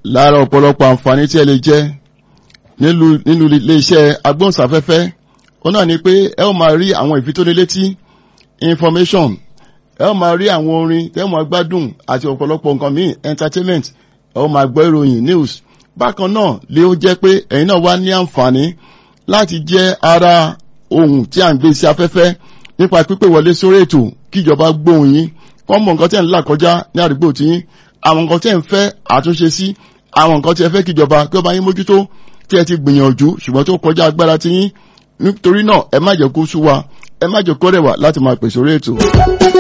lára ọ̀pọ̀lọpọ̀ àǹfààní tí ẹ lè jẹ nínú ilé-iṣẹ́ agbóhùnsáfẹ́fẹ́ ó náà ni pé ẹ ó máa rí àwọn ìfitónilétí information ẹ ó máa rí àwọn orin tẹ́ ó máa gbádùn àti ọ̀pọ̀lọpọ̀ nǹkan míì entertainment ẹ ó máa gbọ́ ìròyìn news bákan náà lé ó jẹ́ pé ẹ̀yin náà wá ní àǹfààní láti jẹ́ ara ohun tí à ń gbé sí afẹ́fẹ́ nípa pípè wọlé sórí ètò kíjọba gbóhùn yín kọ́ mọ̀ nǹkan tí ẹ̀ ń là kọjá ní àdúgbò tí yín àwọn nǹkan tí ẹ̀ ń fẹ́ àtúnṣe sí àwọn nǹkan tí ẹ fẹ́ kíjọba kí ọba yín mójútó tí ẹ ti gbìyànjú ṣùgbọ́n tó kọjá agbára tí yín nítorí náà ẹ má jẹ́ kó sú wa ẹ má jẹ́ kó rẹwà láti máa pèsè orí ètò.